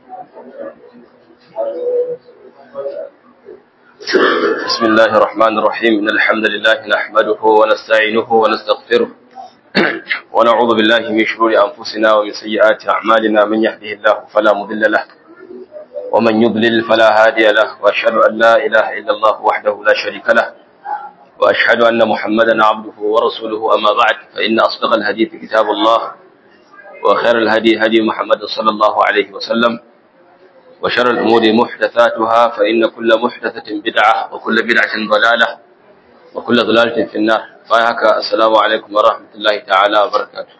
بسم الله الرحمن الرحيم إن الحمد لله نحمده ونستعينه ونستغفره ونعوذ بالله من شرور أنفسنا ومن سيئات أعمالنا من يهده الله فلا مضل له ومن يضلل فلا هادي له وأشهد أن لا إله إلا الله وحده لا شريك له وأشهد أن محمدا عبده ورسوله أما بعد فإن أصدق الحديث كتاب الله وخير الهدي هدي محمد صلى الله عليه وسلم وشر الأمور محدثاتها فإن كل محدثة بدعة وكل بدعة ضلالة وكل ضلالة في النار فهك السلام عليكم ورحمة الله تعالى وبركاته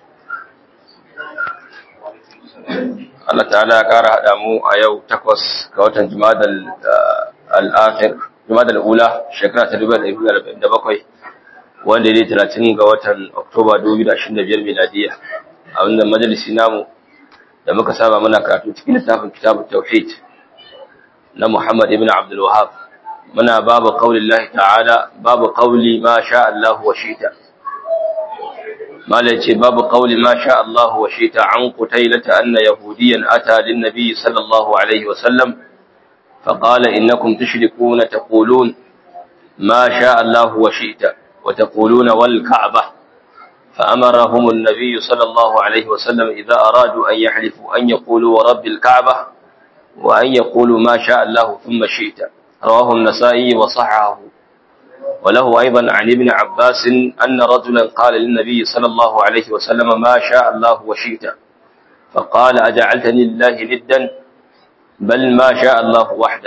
Allah ta'ala ya ƙara haɗa mu a yau takwas ga watan Jumadal al'akhir Jumadal ula shekara ta 2047 wanda ne 30 ga watan Oktoba 2025 miladiya a wannan majalisi namu da muka saba muna karatu cikin littafin kitabut tauhid na Muhammad ibn Abdul Wahhab muna babu qaulillahi ta'ala babu qauli ma sha Allah wa shita malaci babu qauli ma sha Allah wa shita an qutailata anna yahudiyan ata lin nabiy sallallahu alaihi wa sallam فقال إنكم تشركون تقولون ما شاء الله وشئت وتقولون والكعبة فأمرهم النبي صلى الله عليه وسلم إذا أرادوا أن يحلفوا أن يقولوا ورب الكعبة وأن يقولوا ما شاء الله ثم شئت رواه النسائي وصححه وله أيضا عن ابن عباس أن رجلا قال للنبي صلى الله عليه وسلم ما شاء الله وشئت فقال أجعلتني لله ندا بل ما شاء الله وحده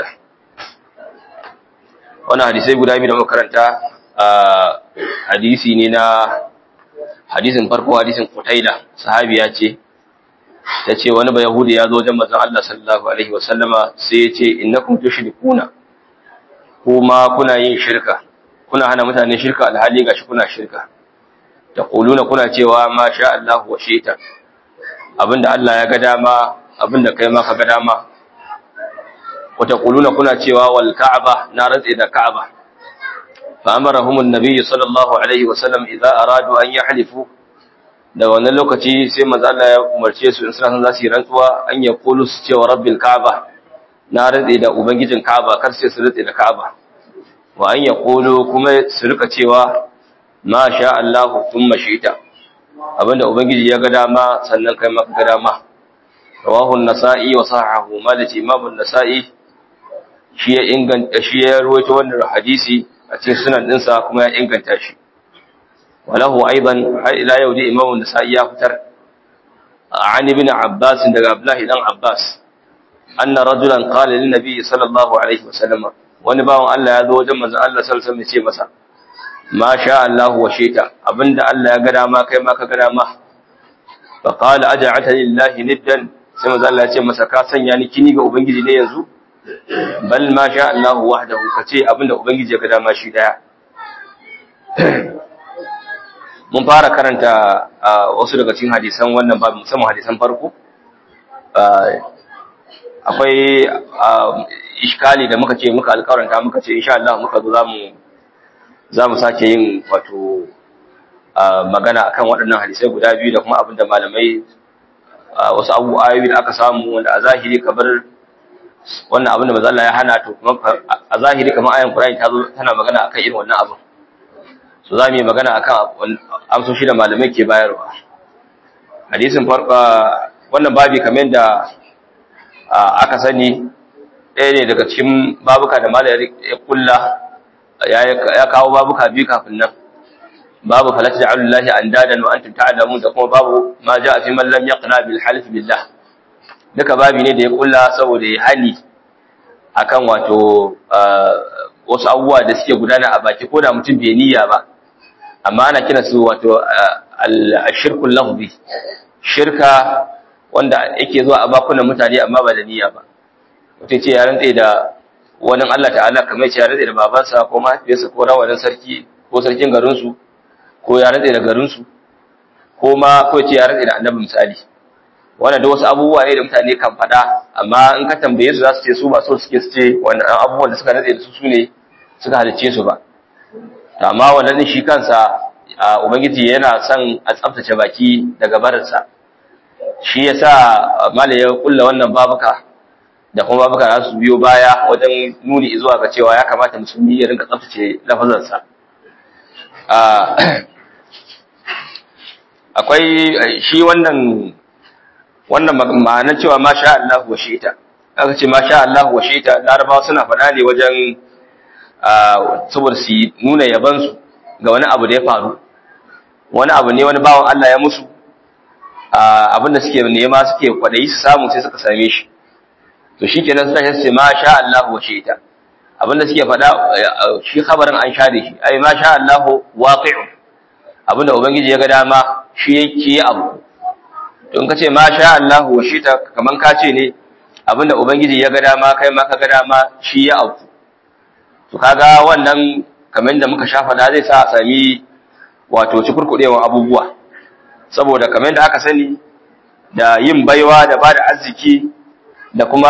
وانا حديثي قد أبي مكرنتا حديثي ننا hadisin farko hadisin Qutaila sahabiya ce tace wani ba yahudi ya zo wajen manzon Allah sallallahu alaihi wasallama sai ya ce innakum tushrikuna kuma kuna yin shirka kuna hana mutane shirka alhali gashi kuna shirka taquluna kuna cewa ma sha Allah wa shita abinda Allah ya ga dama abinda kai ma ka ga dama wa taquluna kuna cewa wal ka'aba na rantsi da ka'aba فأمرهم النبي صلى الله عليه وسلم إذا أرادوا أن يحلفوا da wannan lokaci sai manzo Allah ya umarce su in suna son za su yi rantsuwa an ya kulu su cewa rabbil ka'aba na rantse da ubangijin ka'aba kar sai su rantse da ka'aba wa an ya kulu kuma su rika cewa ma sha Allah thumma shi'ta abinda ubangiji ya ga dama sannan kai maka ga dama rawahu an-nasa'i wa sahahu malati imam an-nasa'i shi ya inganta shi ya rawaito wannan hadisi a cikin sunan ɗinsa kuma ya inganta shi walahu aiban har ila yau da imamu nasa'i ya fitar an ibn abbas daga abdullahi dan abbas anna rajulan qala lin nabi sallallahu alaihi wasallam wani bawan Allah ya zo wajen manzon Allah sallallahu alaihi wasallam ya ce masa ma sha Allah wa shita abinda Allah ya ga dama kai ma ka ga dama fa qala aj'alta lillahi niddan sai manzon Allah ya ce masa ka sanya ni kini ga ubangiji ne yanzu bal ma sha Allah wahdahu kace abinda ubangiji ya ga dama shi daya mun fara karanta wasu daga cikin hadisan wannan babu musamman hadisan farko akwai iskali da muka ce muka alƙawaranta muka ce insha Allah muka zo zamu zamu sake yin wato magana akan waɗannan hadisai guda biyu da kuma abinda malamai wasu abu ayoyi da aka samu wanda a zahiri kamar wannan abin da manzo Allah ya hana to kuma a zahiri kamar ayan Qur'ani ta zo tana magana akan irin wannan abin so za mu yi magana akan amsoshi da malamai ke bayarwa hadisin farko wannan babi kamar yadda aka sani ɗaya ne daga cikin babuka da malamai ya kulla ya kawo babuka biyu kafin nan babu falata da alullahi an dadan wa antum ta'lamun da kuma babu ma ja'a fi man lam yaqna bil halif billah duka babi ne da ya kulla saboda ya hani akan wato wasu abubuwa da suke gudana a baki ko da mutum bai niyya ba amma ana kira su wato al-shirkul lahzi shirka wanda yake zuwa a bakunan mutane amma ba da niyya ba mutum ce ya rantsa da wani Allah ta'ala kamar ce ya rantsa da babansa ko mahaifiyarsa ko rawanin sarki ko sarkin garinsu ko ya rantsa da garinsu ko ma ko ce ya rantsa da annabi misali wannan da wasu abubuwa ne da mutane kan faɗa amma in ka tambaye su za su ce su ba so suke su ce wannan abubuwan da suka nade da su su ne suka halicce su ba amma wannan shi kansa ubangiji yana son a tsaftace baki daga barinsa shi yasa mala ya kulla wannan babuka da kuma babuka za su biyo baya wajen nuni zuwa ga cewa ya kamata musulmi ya rinka tsaftace lafazansa akwai shi wannan wannan ma'anar cewa ma sha Allah wa shi'ita aka ce ma sha Allah wa shi'ita larabawa suna faɗa ne wajen saboda su nuna yabansu ga wani abu da ya faru wani abu ne wani bawan Allah ya musu abinda suke nema suke kwadayi su samu sai suka same shi to shi kenan suna ce ma sha Allah wa shi'ita abinda suke faɗa shi khabarin an share shi ai ma sha Allah waqi'u abinda ubangiji ya ga dama shi yake abu to in ka ce ma sha Allah wa shi'ita kaman ka ce ne abinda ubangiji ya ga dama kai ma ka ga dama shi ya abu to kaga wannan kamar da muka sha faɗa zai sa a sami wato cikurkudewan abubuwa saboda kamar da aka sani da yin baiwa da ba da arziki da kuma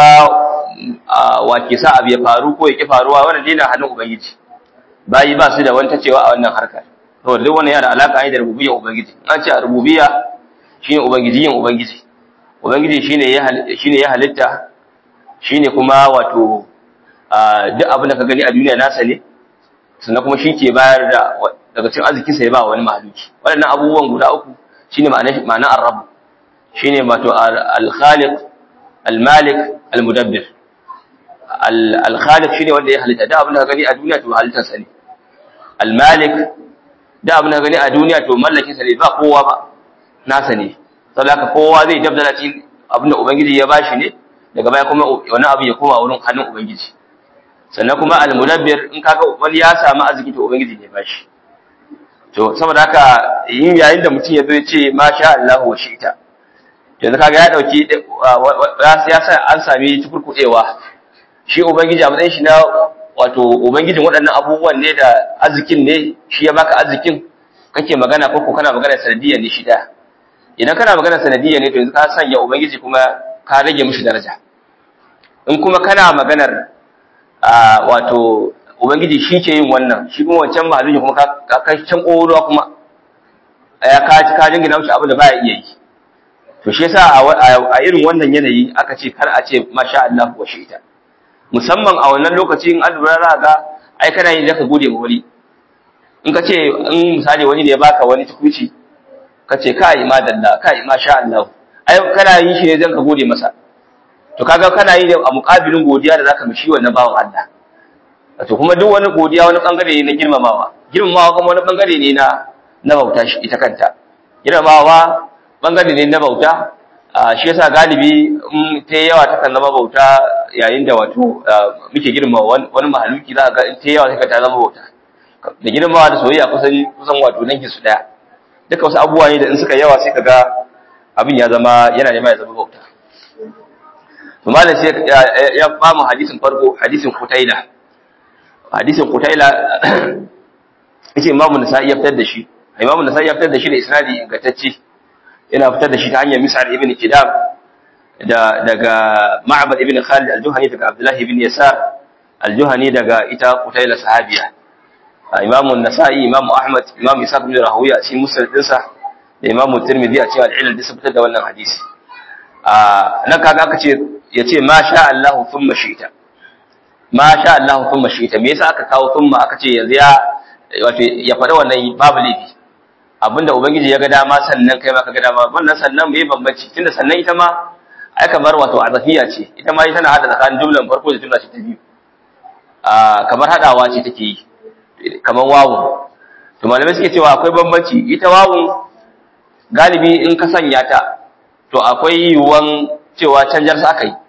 wake sa abu ya faru ko ya ki faruwa wannan dai na hannun ubangiji bayi ba su da wani tacewa a wannan harkar saboda duk wannan yana da alaka ne da rububiyyar ubangiji an ce a rububiyya shine ubangiji yin ubangiji ubangiji shine ya shine ya halitta shine kuma wato duk abin da ka gani a duniya nasa ne sannan kuma shi ke bayar da daga cikin arzikinsa ya ba wani mahaluki waɗannan abubuwan guda uku shine ma'anar ma'anar ar-rabb shine wato al-khaliq al-malik al-mudabbir al-khaliq shine wanda ya halitta da abin da ka gani a duniya to halittar sa ne al-malik da abin da ka gani a duniya to mallakin sa ne ba kowa ba nasa ne saboda haka kowa zai dabdala cikin abin da ubangiji ya bashi ne daga baya kuma wani abu ya koma wurin hannun ubangiji sannan kuma al-mudabbir in kaga wani ya samu arziki to ubangiji ne bashi to saboda haka yin yayin da mutum ya zo ya ce ma sha Allah wa shi'ta yanzu kaga ya dauki ya sa an sami tukurkudewa shi ubangiji a matsayin shi na wato ubangijin waɗannan abubuwan ne da arzikin ne shi ya baka arzikin kake magana ko kana magana sanadiyya ne shi da idan kana magana sanadiyya ne to yanzu ka sanya ubangiji kuma ka rage mishi daraja in kuma kana maganar wato ubangiji shi ke yin wannan shi kuma wancan mahaluki kuma ka kai can ƙoruwa kuma ya ka ka jingina mishi abin da baya iya yi to shi yasa a irin wannan yanayi aka ce kar a ce masha Allah wa shi ita musamman a wannan lokacin an lura za ga ai kana yin zaka gode ma wani in ka ce in misali wani ne ya baka wani tukuci ka ce kai madalla kai masha Allah ai kana yin shi ne zan ka gode masa to kaga kana yi a muƙabilin godiya da zaka mishi wannan bawan Allah to kuma duk wani godiya wani bangare ne na girmamawa girmamawa kuma wani bangare ne na na bauta shi ita kanta girmamawa bangare ne na bauta shi yasa galibi in ta yawa ta kan zama bauta yayin da wato muke girmama wani mahaluki za ga ta yawa ta ta zama bauta da girmamawa da soyayya kusan kusan wato nan su daya duka wasu abubuwa ne da in suka yawa sai kaga abin ya zama yana nema ya zama bauta to malam sai ya ba mu hadisin farko hadisin Qutaila hadisin Qutaila yace Imam Nasa'i ya fitar da shi Imam Nasa'i ya fitar da shi da isnadi ingantacce yana fitar da shi ta hanyar Mis'al ibn Kidam da daga Ma'bad ibn Khalid al-Juhani daga Abdullah ibn Yasar al-Juhani daga ita Qutaila sahabiya Imam Nasa'i Imam Ahmad Imam Isa ibn Rahuya shi musnad dinsa da Imam Tirmidhi a cikin al-Ilal da fitar da wannan hadisi a nan kaga aka ce yace ma sha Allah thumma shi'ta ma sha Allah thumma shi'ta me yasa aka kawo thumma aka ce yanzu ya wato ya faɗa wannan babu laifi abinda ubangiji ya ga dama sannan kai ma ka ga dama wannan sannan me bambanci tunda sannan ita ma ai kamar wato azafiya ce ita ma tana hada tsakanin jumlan farko da jumla ce ta biyu a kamar hadawa ce take yi kamar wawu to malamai suke cewa akwai bambanci ita wawun galibi in ka sanya ta to akwai yiwuwan cewa canjar sa aka yi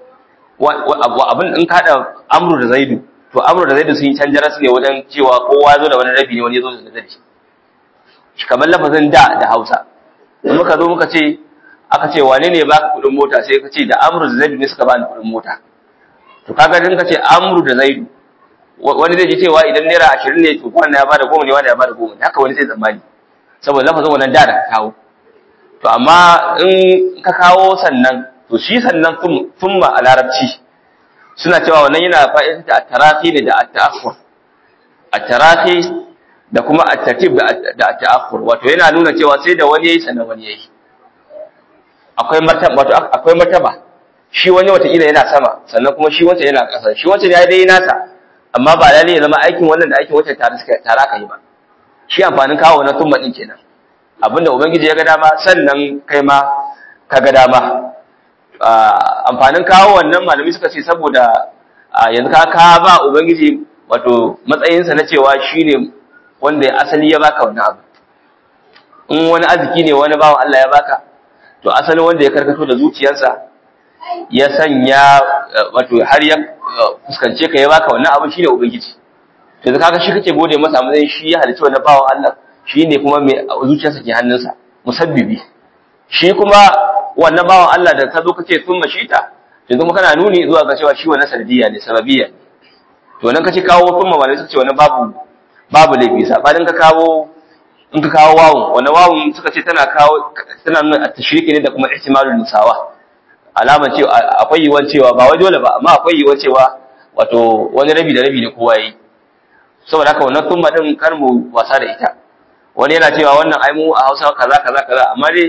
abin in ka haɗa amru da zaidu to amru da zaidu sun yi canjar su ne wajen cewa kowa zo da wani rabi ne wani ya zo da rabi kamar lafazin da da hausa in muka zo muka ce aka ce wane ne baka kuɗin mota sai ka ce da amru da zaidu ne suka bani kuɗin mota to kaga in ka ce amru da zaidu wani zai ji cewa idan naira ashirin ne to wannan ya bada goma ne wani ya bada goma haka wani zai tsammani saboda lafazin wannan da da ka kawo to amma in ka kawo sannan to shi sannan thumma a larabci suna cewa wannan yana fa'ida da at-tarahi ne da at-ta'akhur at-tarahi da kuma at-tartib da at-ta'akhur wato yana nuna cewa sai da wani yayi sannan wani yayi akwai martaba wato akwai martaba shi wani watakila yana sama sannan kuma shi wancan yana ƙasa shi wancan ya dai nasa amma ba lalle ya zama aikin wannan da aikin wancan tare suka tare aka yi ba shi amfanin kawo na tumma din kenan abinda ubangiji ya ga dama sannan kai ma ka ga dama amfanin kawo wannan malami suka ce saboda yanzu ka ka ba ubangiji wato matsayinsa na cewa shine wanda asali ya baka wannan abu in wani arziki ne wani bawan Allah ya baka to asalin wanda ya karkato da zuciyarsa ya sanya wato har ya fuskance ka ya baka wannan abin shine ubangiji to da kaga shi kake gode masa matsayin shi ya halicci wannan bawan Allah shine kuma mai zuciyarsa ke hannunsa musabbibi shi kuma wannan bawan Allah da ka zo kace sun mashita to kuma kana nuni zuwa ga cewa shi wannan sanadiyya ne sababiyya ne to nan kace kawo sun mamalai suka ce wannan babu babu laifi sabanin ka kawo in ka kawo wawun wannan wawun suka ce tana kawo tana nuna tashriki ne da kuma ihtimalul musawa alama cewa akwai yiwuwar cewa ba wai dole ba amma akwai yiwuwar cewa wato wani rabi da rabi ne kowa yi saboda haka wannan tumma din kar mu wasa da ita wani yana cewa wannan ai mu a Hausa kaza kaza kaza amma dai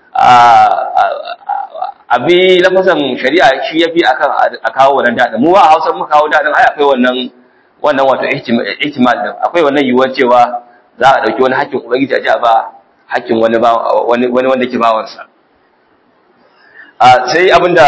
abi lafazan shari'a shi yafi akan a kawo wannan dadin mu a Hausa muka kawo dadin ai akwai wannan wannan wato ihtimal din akwai wannan yiwuwar cewa za a dauki wani hakkin ubangiji a ji a ba hakkin wani wani wani wanda ke bawansa sai abinda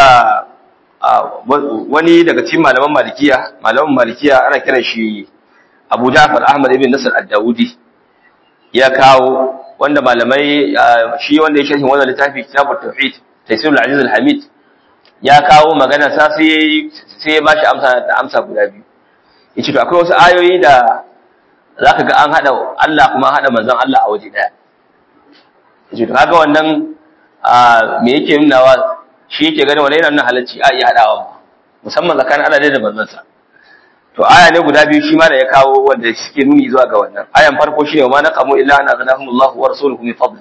wani daga cikin malaman malikiya malaman malikiya ana kiran shi Abu Ja'far Ahmad ibn Nasr ad-Dawudi ya kawo wanda malamai shi wanda ya sharhin wannan littafi kitabut tauhid Taysirul Aziz al-Hamid ya kawo magana sa sai sai ya bashi amsa da amsa guda biyu yace to akwai wasu ayoyi da zaka ga an hada Allah kuma hada manzon Allah a waje daya yace to kaga wannan me yake nunawa shi yake ganin wani yana nuna halacci a iya hadawa musamman tsakanin Allah da manzon sa to aya ne guda biyu shi ma da ya kawo wanda suke nuni zuwa ga wannan ayan farko shine wa ma naqamu illa an aghnahumullahu wa rasuluhu min fadli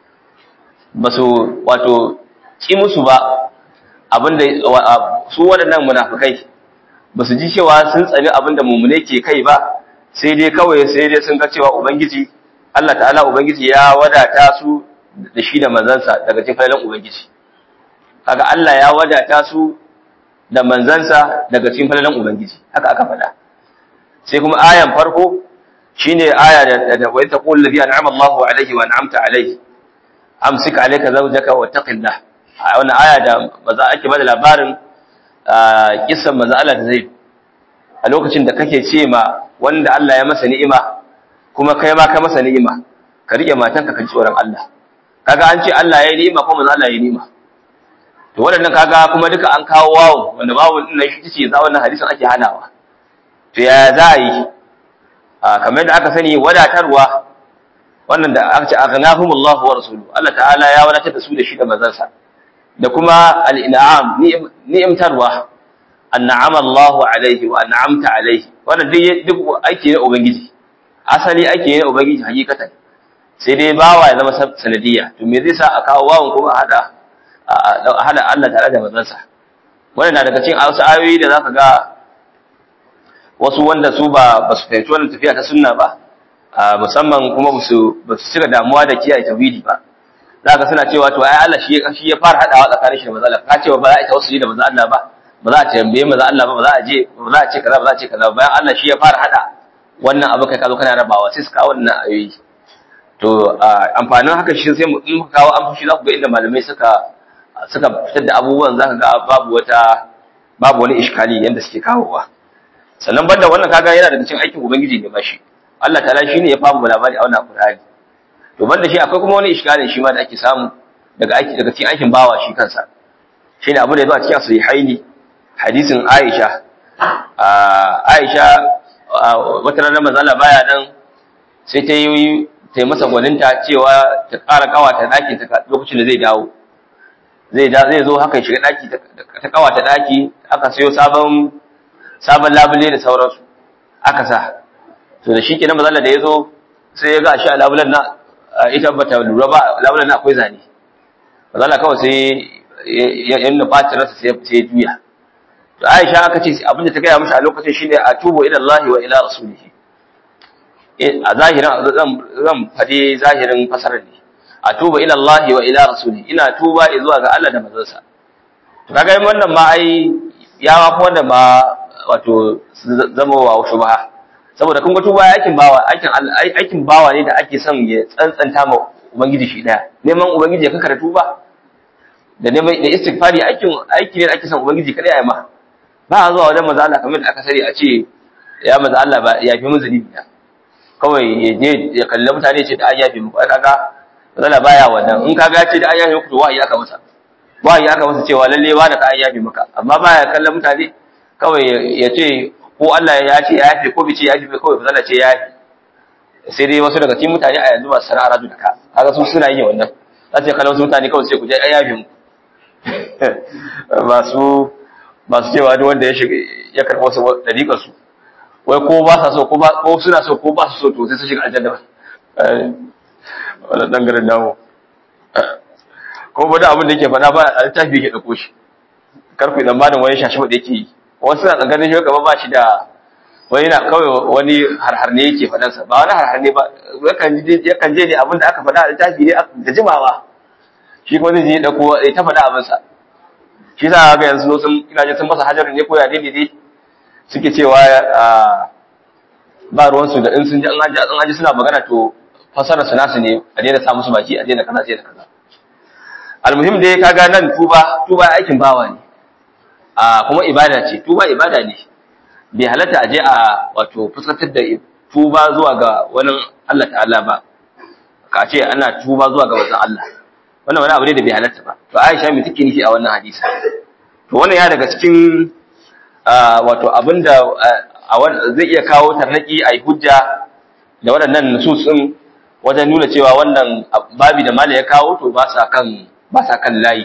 basu wato ki musu ba abinda su waɗannan munafikai basu ji cewa sun tsani abinda mumune ke kai ba sai dai kawai sai dai sun ga cewa ubangiji Allah ta'ala ubangiji ya wadata su da shi da manzansa daga cikin falalan ubangiji kaga Allah ya wadata su da manzansa daga cikin falalan ubangiji haka aka faɗa sai kuma ayan farko shine aya da da wa taqul ladhi an'ama Allahu alayhi wa an'amta alayhi amsik alayka zawjaka wa taqillah wannan aya da maza ake bada labarin kissan maza Allah da zai a lokacin da kake ce ma wanda Allah ya masa ni'ima kuma kai ma ka masa ni'ima ka rike matanka ka ji tsoron Allah kaga an ce Allah ya yi ni'ima kuma maza Allah ya yi ni'ima to waɗannan kaga kuma duka an kawo wawo wanda wawo din nan shi ce za wannan hadisin ake hanawa to ya za a yi kamar da aka sani wadatarwa wannan da aka ce aghnahumullahu wa rasuluhu Allah ta'ala ya wadatar da su da shi da manzansa da kuma al-in'am ni'imtarwa an'ama Allahu alaihi wa an'amta alaihi wannan duk duk ake ne ubangiji asali ake ne ubangiji hakikatan sai dai bawa ya zama sanadiyya to me zai sa a kawo wawon kuma hada hada Allah tare da manzansa wannan na daga cikin wasu ayoyi da zaka ga wasu wanda su ba ba su fahimci wannan tafiya ta sunna ba musamman kuma ba su ba su cika damuwa da kiyaye tauhidi ba zaka suna cewa to ai Allah shi shi ya fara hadawa tsakanin shi da manzo Allah ka cewa ba za a yi tawassuli da manzo Allah ba ba za a tambaye manzo Allah ba ba za a je ba za a ce kaza ba za a ce kaza bayan Allah shi ya fara hada wannan abu kai ka zo kana rabawa sai su kawo wannan ayoyi to amfanin haka shi sai mu in muka kawo amfashi za ku ga inda malamai suka suka fitar da abubuwan zaka ga babu wata babu wani iskali yanda suke kawowa sannan banda wannan kaga yana daga cikin aikin ubangiji ne mashi Allah ta'ala shine ya famu labari a wannan Qur'ani to banda shi akwai kuma wani iskali shi ma da ake samu daga aiki daga cikin aikin bawa shi kansa shine abu da yazo a cikin sahihaini hadisin Aisha Aisha wata ranar manzo Allah baya nan sai ta yi ta masa gwaninta cewa ta ƙara kawata ɗakin ta lokacin da zai dawo zai da zai zo haka shiga daki ta kawata daki aka sayo sabon sabon labule da sauransu aka sa to da shikenan mazalla da yazo sai ya ga shi a labulen na ita bata lura ba labulen na akwai zane mazalla kawai sai ya nuna bacin rasa sai ya juya to Aisha aka ce abin da ta gaya mishi a lokacin shine atubu ila Allah wa ila rasulihi a zahirin zan zan fade zahirin fasarar ne atuba ila Allah wa ila rasuli ina tuba zuwa ga Allah da manzonsa to to kaga wannan ma ai ya ma ko wanda ma wato zama wa shubha saboda kun ga tuba aikin bawa aikin aikin bawa ne da ake son ya tsantsanta ma ubangiji shi daya neman ubangiji ya kankara tuba da neman da istighfari aikin aiki ne da ake son ubangiji kada ya ma ba a zuwa wajen manzo Allah kamar da aka sani a ce ya manzo Allah ba ya fi mun zunubi na kawai ya je ya kalli mutane ce da an yafe muku kaga manzo Allah baya wannan in kaga ya ce da an yafe muku to wa'ayi aka masa wa'ayi aka masa cewa lalle ba da ka an yafe maka amma baya kallon mutane kawai ya ce ko Allah ya ce ya yafe ko bai ce ya yafe kawai manzo Allah ce ya yafe sai dai wasu daga cikin mutane a yanzu masu sana'a raju da ka kaga su suna yin wannan za su kallon wasu mutane kawai sai ku je an yafe muku masu masu cewa duk wanda ya shiga ya karɓo su dariƙar su wai ko ba sa so ko ba ko suna so ko ba su so to sai su shiga aljanna wannan dan garin namu ko ba da abin da yake faɗa ba a littafi yake dauko shi karfi dan malam wani shashi da yake yi wasu na tsakanin shi gaba ba shi da wani na kawai wani harhar ne yake faɗansa ba wani harhar ne ba yakan je ne abin da aka faɗa a littafi ne da jimawa shi kuma zai je da ko ya ta faɗa abinsa shi sa ga yanzu sun ina jin sun masa hajarin ne ko ya dai dai suke cewa ba ruwan su da in sun ji an haji an haji suna magana to fasara su nasu ne a daina sa musu baki a daina kaza daina kaza almuhim dai kaga nan tuba tuba aikin bawa ne a kuma ibada ce tuba ibada ne bai halatta a je a wato fuskantar da tuba zuwa ga wani Allah ta'ala ba ka ce ana tuba zuwa ga wajen Allah wannan wani abu ne da bai halatta ba to Aisha me take nufi a wannan hadisi to wannan ya daga cikin wato abinda zai iya kawo tarnaki a hujja da waɗannan nusus din wajen nuna cewa wannan babi da mala ya kawo to ba sa kan ba sa kan layi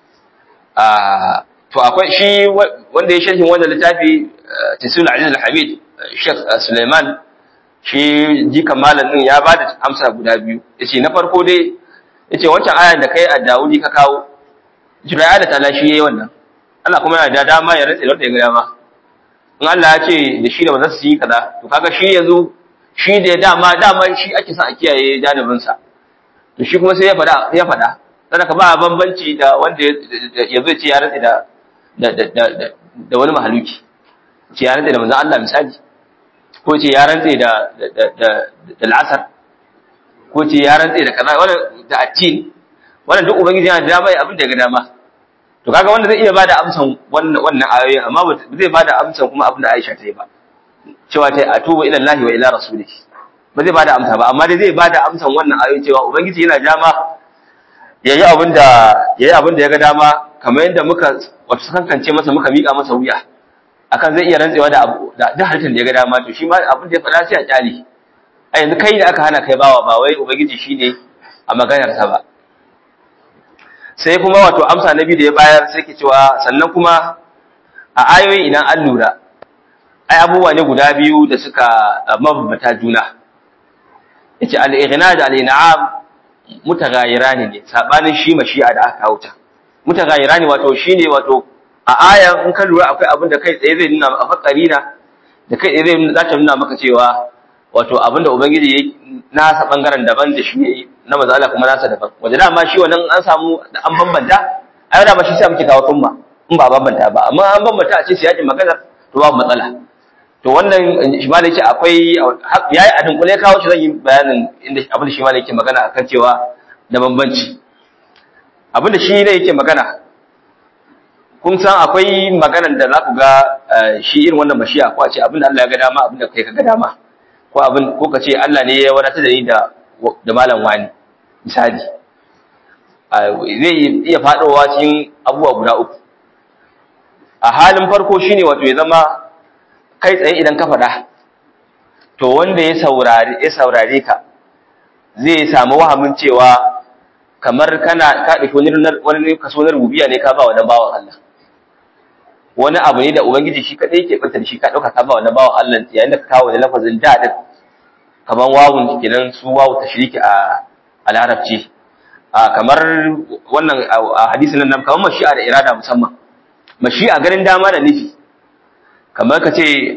to akwai shi wanda ya sharhin wannan littafi Tisul Aziz Al-Hamid Sheikh Suleiman shi jikan malam din ya bada amsa guda biyu yace na farko dai yace wancan ayan da kai a Dawudi ka kawo Jibril da ta'ala shi yayi wannan Allah kuma yana da dama ya rantsa da ya ga dama in Allah ya ce da shi da ba za su yi kaza to kaga shi yanzu shi da dama dama shi ake son a kiyaye janibin sa to shi kuma sai ya fada ya fada sannan ka ba bambanci da wanda ya zo ce ya rantsa da da da wani mahaluki ce ya rantsa da manzon Allah misali ko ce ya rantsa da da da da al'asar ko ce ya rantse da kaza wannan da attin wannan duk ubangiji yana da dama ya abin da ga dama to kaga wanda zai iya bada amsan wannan wannan ayoyi amma ba zai bada amsan kuma abin da Aisha ta yi ba cewa ta atubu ila Allah wa ila rasulihi ba zai bada amsa ba amma dai zai bada amsan wannan ayoyi cewa ubangiji yana dama yayi abin da yayi abin da ya ga dama kamar yadda muka wato kankance masa muka mika masa wuya akan zai iya rantsewa da abu da duk halittar da ya ga dama to shi ma abin da ya faɗa sai a kyale a yanzu kai da aka hana kai bawa ba wai ubangiji shine a maganarsa ba sai kuma wato amsa na biyu da ya bayar sai ke cewa sannan kuma a ayoyi idan an lura ai abubuwa ne guda biyu da suka mabambata juna yace al-ighna da al-in'am mutaghayyirani ne sabanin shi mashi'a da aka kawo ta mutaghayyirani wato shine wato a ayan in ka lura akwai abin da kai tsaye zai nuna a fakarina da kai tsaye zai za ta nuna maka cewa wato abinda ubangiji ya nasa bangaren daban da shi yayi na mazala kuma nasa daban wanda dama shi wannan an samu da an bambanta ai da ba shi sai muke kawo tumma in ba bambanta ba amma an bambanta a ce sai yakin magana to babu matsala to wannan shi ma yake akwai yayi a dunkule kawo shi zan yi bayanin inda abin da shi ma yake magana akan cewa da bambanci abin da shi ne yake magana kun san akwai maganar da za ku ga shi irin wannan mashiya ko a ce abin da Allah ya ga dama abin da kai ka ga dama ko abin ko ka ce Allah ne ya wadatar da ni da da malam wani misali zai iya fadowa cikin abubuwa guda uku a halin farko shine wato ya zama kai tsaye idan ka faɗa to wanda ya saurare ya saurare ka zai samu wahamin cewa kamar kana ka dauki wani wani kaso na rububiya ne ka ba wa bawan Allah wani abu ne da ubangiji shi kadai yake bata shi ka dauka ka ba wannan bawan Allah yayin da ka kawo da lafazin da din kaman wawun kenan su wawu tashriki a a larabci a kamar wannan a hadisin nan kaman mashi'a da irada musamman mashi'a ganin dama da nufi kamar ka ce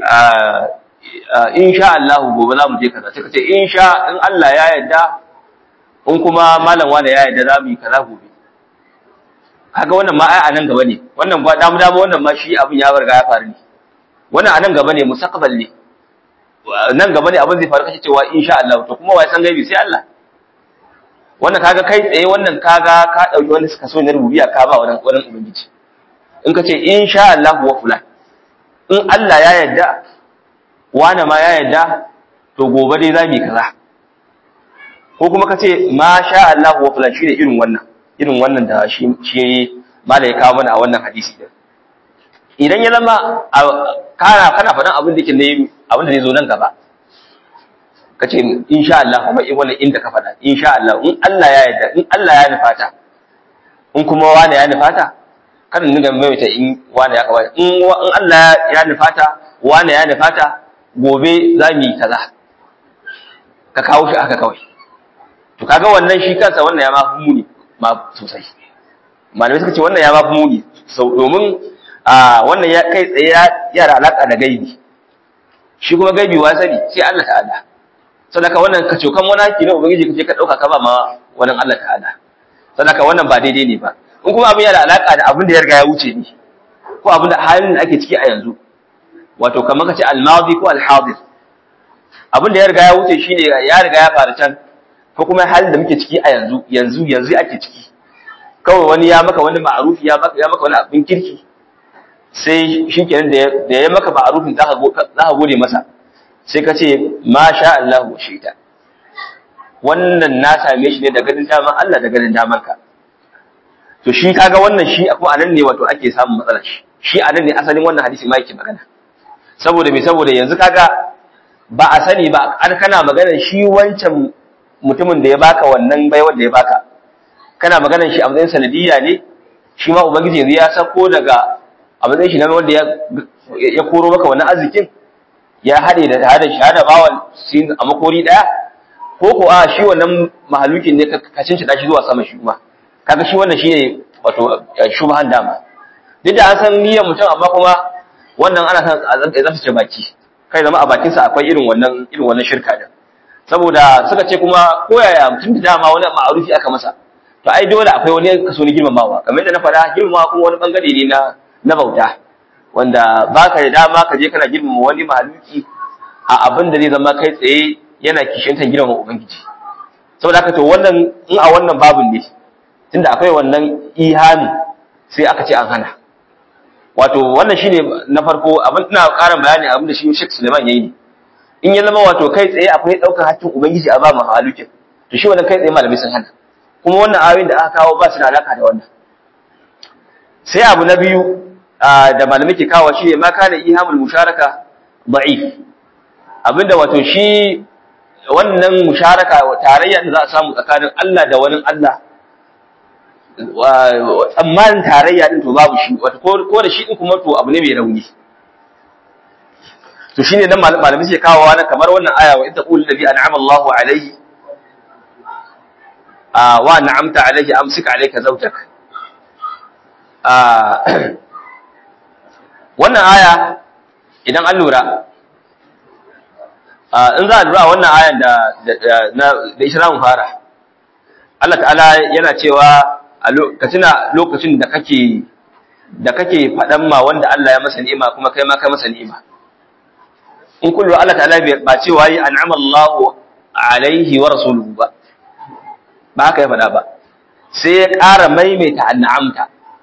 insha Allah gobe za mu je kaza sai ka ce insha in Allah ya yarda in kuma malam wani ya yarda za mu yi kaza gobe kaga wannan ma ai a nan gaba ne wannan ba damu damu wannan ma shi abin ya riga ya faru ne wannan a nan gaba ne mustaqbal ne nan gaba ne abin zai faru kace cewa insha Allah to kuma wai san gaibi sai Allah wannan kaga kai tsaye wannan kaga ka dauki wani suka so ne rubiya ka ba wannan wannan ubangiji in kace insha Allah wa fulan in Allah ya yarda wani ma ya yarda to gobe dai zamu kaza ko kuma kace ma sha Allah wa fulan shine irin wannan irin wannan da shi shi malai kawo mana a wannan hadisi din idan ya zama kana kana faɗan abin da ke ne abin da zai zo nan gaba kace insha Allah kuma in wannan inda ka faɗa insha Allah in Allah ya yarda in Allah ya nufata in kuma wani ya nufata kada ninga maimaita in wani ya kaba in in Allah ya nufata wani ya nufata gobe za mu yi kaza ka kawo shi aka kawai to kaga wannan shi kansa wannan ya ma muni ma sosai malamai suka ce wannan ya ma muni sau domin a wannan ya kai tsaye ya da alaka da gaibi shi kuma gaibi wa sani sai Allah ta'ala sadaka wannan ka cokan wani haki na ubangiji kaje ka dauka ka ba ma wannan Allah ta'ala sadaka wannan ba daidai ne ba in kuma abin yana da alaka da abin da ya riga ya wuce ne ko abin da halin da ake ciki a yanzu wato kamar kace al-madi ko al-hadir abin da ya riga ya wuce shine ya riga ya faru can ko kuma halin da muke ciki a yanzu yanzu yanzu ake ciki kawai wani ya maka wani ma'arufi ya maka ya maka wani abin kirki sai shikenan da ya maka ma'arufin zaka zaka gode masa sai ka ce ma sha Allah wa shaita wannan na same shi ne da ganin daman Allah da ganin daman ka to shi kaga wannan shi akwai anan ne wato ake samun matsala shi shi anan ne asalin wannan hadisi ma yake magana saboda me saboda yanzu kaga ba a sani ba an kana magana shi wancan mutumin da ya baka wannan baiwar da ya baka kana magana shi a matsayin sanadiyya ne shi ma ubangiji yanzu ya sako daga a matsayin shi na wanda ya koro maka wannan arzikin ya haɗe da tare da shahada bawan sin a makori ɗaya ko ko a shi wannan mahalukin ne ka cin shi zuwa sama shi kuma kaga shi wannan shine wato shubhan dama duk da an san niyyar mutum amma kuma wannan ana san a tsaftace baki kai zama a bakin sa akwai irin wannan irin wannan shirka din saboda suka ce kuma koyaya mutum da dama wani ma'arufi aka masa to ai dole akwai wani kaso na girmamawa kamar yadda na faɗa girmamawa kuma wani bangare ne na na bauta wanda baka da dama ka je kana girmama wani mahaluki a abin da zai zama kai tsaye yana kishintan girmama ubangiji saboda haka to wannan in a wannan babin ne tunda akwai wannan ihami sai aka ce an hana wato wannan shine na farko abin ina ƙarin bayani abin da shi Sheikh Suleiman yayi ne in ya zama wato kai tsaye akwai daukar hakkin ubangiji a ba mahalukin to shi wannan kai tsaye malamai sun hana kuma wannan ayoyin da aka kawo ba su da alaka da wannan sai abu na biyu da malamai ke kawo shi ne ma kana ihamul musharaka da'if abinda wato shi wannan musharaka tarayya da za a samu tsakanin Allah da wani Allah tsammanin tarayya din to babu shi wato ko da shi din kuma to abu ne mai rauni to shine nan malamai suke kawo wani kamar wannan aya wa idza qul ladhi an'ama Allahu alayhi wa an'amta alayhi amsik alayka zawjak wannan aya idan an lura in za a lura wannan ayan da da ita za mu fara Allah ta'ala yana cewa ka tuna lokacin da kake da kake faɗan ma wanda Allah ya masa ni'ima kuma kai ma kai masa ni'ima in kullu Allah ta'ala ba cewa yi an'ama Allahu alaihi wa rasuluhu ba ba haka ya faɗa ba sai ya ƙara maimaita an'amta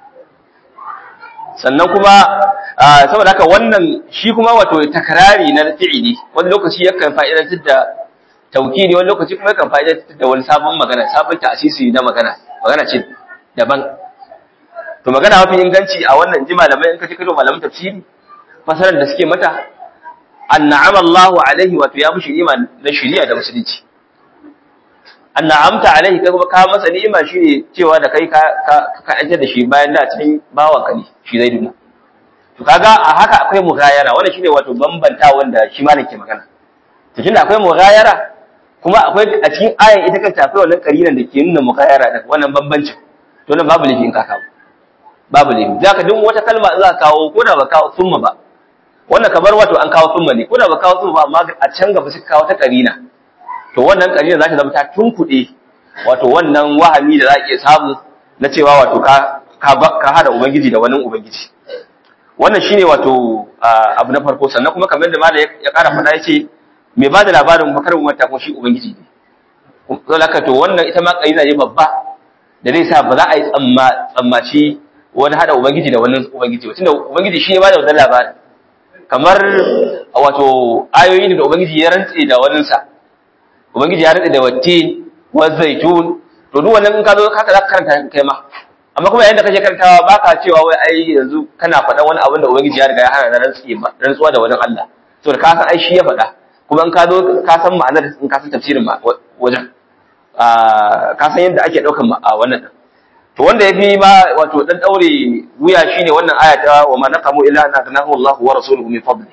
sannan kuma saboda haka wannan shi kuma wato takrari na fi'ili wani lokaci yakan fa'idantar da taukidi wani lokaci kuma yakan fa'idantar da wani sabon magana sabon ta'asisi na magana magana ce daban to magana mafi inganci a wannan ji malamai in ka ci kado malaman tafsiri fasarar da suke mata anna'ama Allahu alaihi wato ya mushi ni'ima na shari'a da musulunci anna'amta alaihi kai kuma ka masa ni'ima shine cewa da kai ka ka da shi bayan da cikin bawanka ne shi zai duna to kaga a haka akwai mughayara wannan shine wato bambanta wanda shi malam ke magana to tunda akwai mughayara kuma akwai a cikin ayan ita kanta akwai wannan karinan da ke nuna mughayara da wannan bambancin to nan babu laifin ka kawo babu laifi zaka duk wata kalma za ka kawo ko da ba kawo summa ba wannan kamar wato an kawo summa ne ko da ba kawo summa ba amma a can gaba suka kawo ta karina to wannan karina za ta zama ta tunkuɗe wato wannan wahami da za a iya samu na cewa wato ka ka hada ubangiji da wani ubangiji wannan shine wato abu na farko sannan kuma kamar da malai ya kara faɗa yace mai bada labarin bakar wata ko shi ubangiji ne to laka to wannan ita ma kaida ne babba da zai sa ba za a yi tsamma tsammaci wani hada ubangiji da wani ubangiji ba tunda ubangiji shi ya bada wannan labarin kamar wato ayoyin da ubangiji ya rantse da waninsa ubangiji ya rantse da wattin wa zaitun to duk wannan in ka zo haka za ka karanta kai ma amma kuma yayin da kake karantawa baka cewa wai ai yanzu kana faɗan wani abin da ubangiji ya riga ya hana na rantsi ba rantsuwa da wani Allah saboda ka san ai shi ya faɗa kuma in ka zo ka san ma'anar in ka san tafsirin ma wajen ka san yadda ake ɗaukan a wannan din to wanda yafi ma wato dan daure wuya shine wannan aya ta wa ma naqamu illa an aghnahu Allah wa rasuluhu min fadli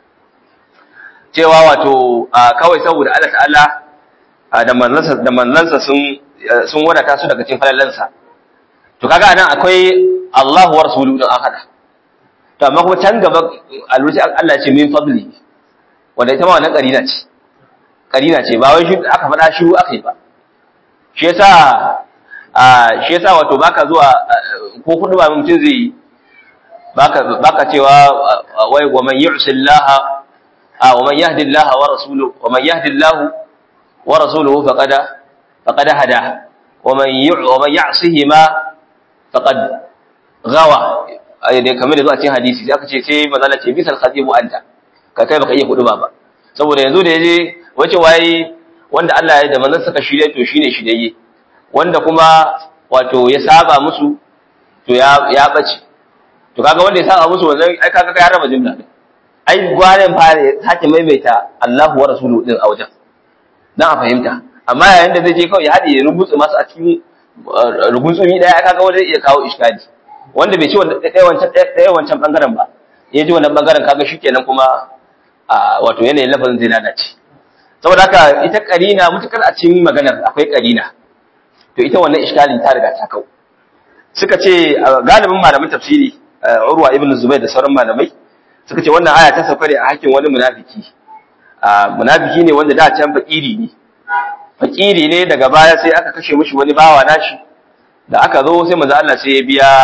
cewa wato kawai saboda Allah ta'ala da manzansa da manzansa sun sun wadata su daga cikin falalansa to kaga anan akwai Allah wa rasuluhu din an hada to amma kuma can gaba alwuci Allah ce min fadli wanda ita ma wannan karina ce karina ce ba wai shi aka faɗa shi aka yi ba shi yasa a shi yasa wato baka zuwa ko kudu ba mutum zai baka baka cewa wai wa man yu'si Allah wa man yahdi Allah wa rasuluhu wa man yahdi Allah wa rasuluhu faqad faqad hada wa man yu'u wa man ya'sihi ma faqad gawa ai dai kamar da zuwa cikin hadisi sai aka ce sai manzala ce bisal khatibu anta ka kai baka iya kudu ba ba saboda yanzu da yaje wace waye wanda Allah ya da manzon saka shirye to shine shirye wanda kuma wato ya saba musu to ya ya bace to kaga wanda ya saba musu wannan ai kaga kai raba jumla ai gwanin fare sake maimaita Allahu wa rasuluhu din a wajen dan a fahimta amma yayin da zai je kawai ya hade ya rubuta masu a cikin rugunsumi daya kaga wanda zai iya kawo iskali wanda bai ci ɗaya wancan ɗaya wancan bangaren ba ya ji wannan bangaren kaga shikenan kuma wato yanayin lafazin zai lalace saboda haka ita karina mutukar a cikin maganar akwai karina to ita wannan iskalin ta riga ta kau suka ce galibin malamin tafsiri Urwa ibn Zubair da sauran malamai suka ce wannan aya ta sauka ne a hakkin wani munafiki munafiki ne wanda da can fakiri ne fakiri ne daga baya sai aka kashe mishi wani bawa nashi da aka zo sai manzo Allah sai ya biya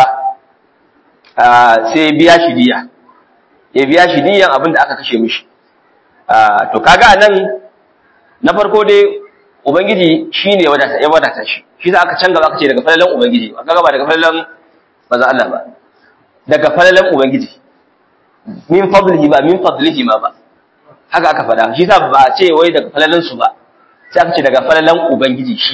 sai ya biya shi diya ya biya shi diyan abin da aka kashe mishi to kaga anan na farko dai ubangiji shine ya wadata ya wadata shi shi za aka can gaba aka ce daga falalan ubangiji ba kaga ba daga falalan manzo Allah ba daga falalan ubangiji min fadlihi ba min fadlihi ma ba haka aka faɗa shi sa ba ce wai daga falalan su ba sai aka ce daga falalan ubangiji shi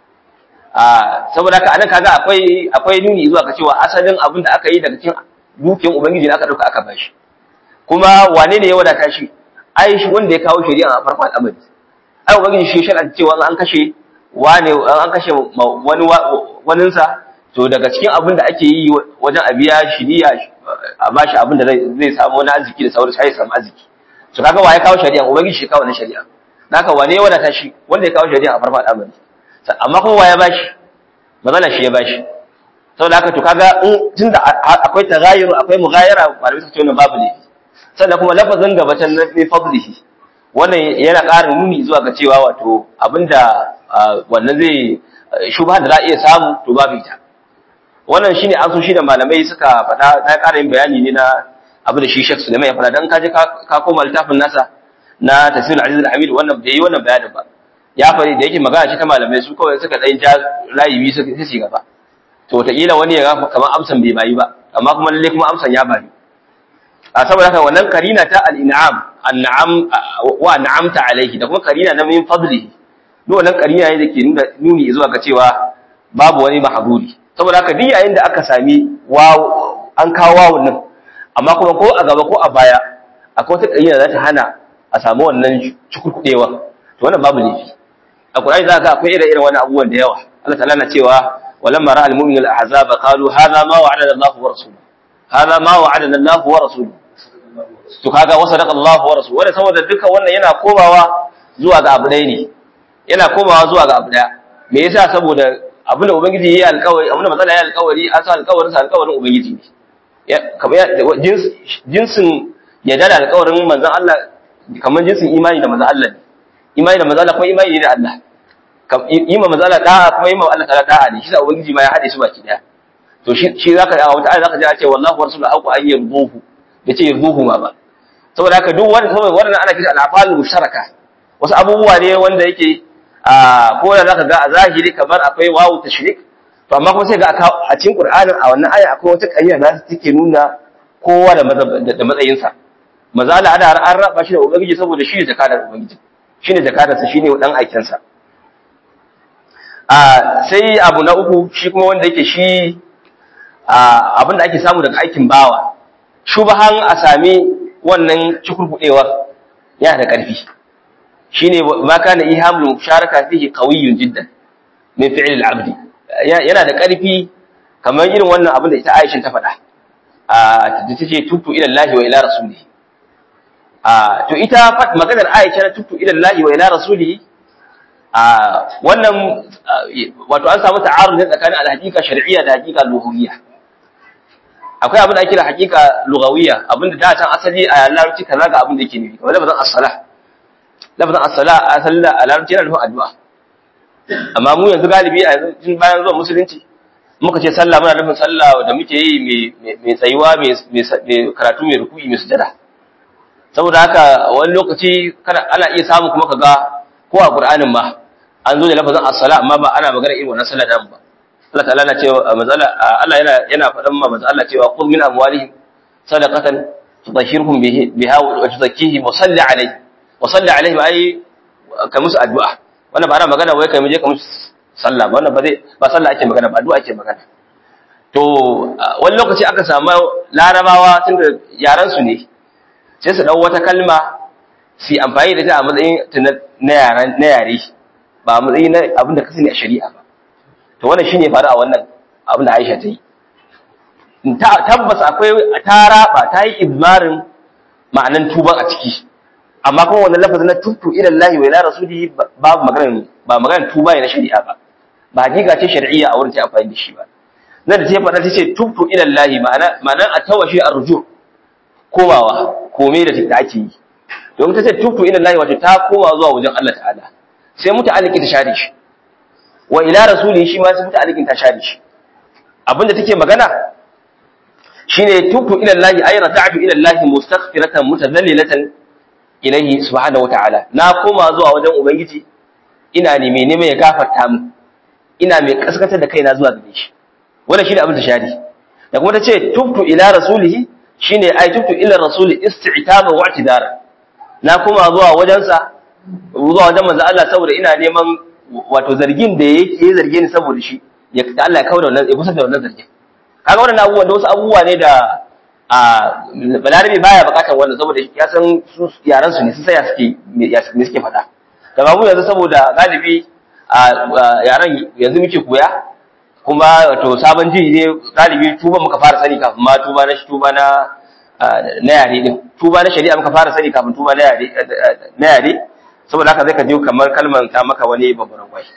a saboda haka anan kaga akwai akwai nuni zuwa ga cewa asalin abin da aka yi daga cikin dukiyar ubangiji ne aka dauka aka bashi kuma wane ne ya wadata shi ai shi wanda ya kawo shari'a a farkon al'amari ai ubangiji shi shar'a cewa an kashe wane an kashe wani waninsa to daga cikin abin da ake yi wajen a biya shi niyya a bashi abin da zai samu wani arziki da sauransu sai ya samu arziki to kaga wa ya kawo shari'a ubangiji shi kawo na shari'a naka wane ya wadata shi wanda ya kawo shari'a a farkon al'amari amma kuma wa ya bashi magana shi ya bashi saboda haka to kaga in tunda akwai tagayyur akwai mughayara malamai suka ce wannan babu ne sannan kuma lafazin gabatan na fi fadlihi wannan yana ƙara nuni zuwa ga cewa wato abinda wannan zai shubha da za a iya samu to babu ita wannan shine an so shi da malamai suka faɗa na ƙara yin bayani ne na abin da shi Sheikh Sulaiman ya faɗa dan ka je ka koma littafin nasa na Tafsir Aziz al-Hamid wannan bai yi wannan bayanin ba ya faɗi da yake magana ce ta malamai su kawai suka ɗan ja layi biyu suka ci gaba to wataƙila wani ya ga kamar amsan bai bayi ba amma kuma lalle kuma amsan ya bayi a saboda haka wannan karina ta al-in'am an'am wa an'amta alayhi da kuma karina na min fadlihi duk wannan karina ne dake nuna nuni zuwa ga cewa babu wani mahdudi saboda haka duk yayin da aka sami waw an kawo wawun nan amma kuma ko a gaba ko a baya akwai wata karina za ta hana a samu wannan cukurkudewa to wannan babu laifi a Qur'ani za ka akwai ire-iren wani abubuwan da yawa Allah ta'ala na cewa walamma ra'al mu'minul ahzaba qalu hadha ma wa'adana Allah wa rasuluhu hadha ma wa'adana Allah wa rasuluhu to kaga wa sadaqa Allah wa rasuluhu wanda saboda duka wannan yana komawa zuwa ga abu ɗaya ne yana komawa zuwa ga abu ɗaya me yasa saboda abin da ubangiji yayi alƙawari abin da matsala yayi alƙawari an sa alƙawarin sa alƙawarin ubangiji ne kamar jinsin ya da alƙawarin manzon Allah kamar jinsin imani da manzon Allah ne imani da manzon Allah kuma imani ne da Allah yi ma manzon Allah da'a kuma yi ma Allah ta'ala da'a ne shi da ubangiji ma ya hade su baki daya to to shi shi zaka a wata ayat zaka ji a ce wallahu rasulu haqu an yarduhu yace yarduhu ma ba saboda haka duk wanda saboda wannan ana kira al-afal musharaka wasu abubuwa ne wanda yake a ko da zaka ga a zahiri kamar akwai wawu tashrik to amma kuma sai ga a cikin Qur'anin a wannan aya akwai wata ƙarya da take nuna kowa da da matsayinsa maza Allah ana an raba shi da ubangiji saboda shi ne jakadar ubangiji shi ne jakadarsa shi ne dan aikinsa a sai abu na uku shi kuma wanda yake shi abin da ake samu daga aikin bawa shubahan a sami wannan cikurkudewar yana da ƙarfi shine ma kana ihamul musharaka fihi qawiyyun jiddan min fi'l al-abd yana da ƙarfi kamar irin wannan abin da ita Aisha ta faɗa a ta ce tutu ila Allah wa ila rasulihi a to ita maganar Aisha na tutu ila Allah wa ila rasulihi a wannan wato an samu ta'arud ne tsakanin al-haqiqa shar'iyya da haqiqa lughawiyya akwai abin da ake da haqiqa lughawiyya abin da da can asali a larabci kaza ga abin da yake nufi kamar lafazin as-salah lafazin as-salah asali a larabci yana nufin addu'a amma mu yanzu galibi a yanzu bayan zuwa musulunci muka ce sallah muna nufin sallah da muke yi mai tsayuwa mai karatu mai ruku'i mai sujada saboda haka wani lokaci ana iya samu kuma kaga ko a qur'anin ma an zo da lafazin as-sala amma ba ana magana irin wannan sallah da ba Allah ta'ala na cewa mazala Allah yana yana faɗan ma manzo Allah cewa qul min amwalihim sadaqatan tudahhiruhum biha wa tuzakkihim wa salli alayhi wa salli alayhi ai ka musu addu'a wannan ba ana magana wai kai mu je ka musu sallah ba wannan ba zai ba sallah ake magana ba addu'a ake magana to wani lokaci aka samu larabawa tunda yaran su ne sai su dau wata kalma su amfani da ita a matsayin na yaran na yare ba a matsayin na abin da ka sani a shari'a ba to wannan shine faru a wannan abin da Aisha ta yi tabbas akwai ta raba ta yi izmarin ma'anan tuban a ciki amma kuma wannan lafazin na tutu ila Allah wa ila rasulihi babu maganar ba maganar tuba ne na shari'a ba ba hakika ce shar'iyya a wurin ta amfani da shi ba nan da ta faɗa ta ce tutu ila Allah ma'ana ma'ana a tawashi arju komawa kome da da ake yi domin ta ce tutu ila Allah wato ta koma zuwa wajen Allah ta'ala sai muta aliki ta share shi wa ila rasulihi shi ma sai muta alikin ta share shi abinda take magana shine tutu ila Allah ay rata'tu ila Allah mustaghfiratan mutadallilatan ilayhi subhanahu wata'ala na koma zuwa wajen ubangiji ina ne mai neman ya gafarta mu ina mai kaskatar da kaina zuwa gare shi wannan shine abin da shari da kuma tace tubtu ila rasulihi shine ai tubtu ila rasuli isti'taba wa i'tidara na koma zuwa wajensa zuwa wajen manzo Allah saboda ina neman wato zargin da yake yi zarge ni saboda shi ya Allah ya kawo da wannan ya kusa da wannan zargin kaga wannan abubuwan da wasu abubuwa ne da a balarabe baya bukatar wannan saboda ya san su yaran su ne sun saya suke me suke faɗa da ba mu yanzu saboda galibi a yaran yanzu muke koya kuma wato sabon ji ne galibi tuba muka fara sani kafin ma tuba na tuba na na yare din tuba na shari'a muka fara sani kafin tuba na yare na yare saboda haka zai ka je kamar kalmar ta maka wani babban gwai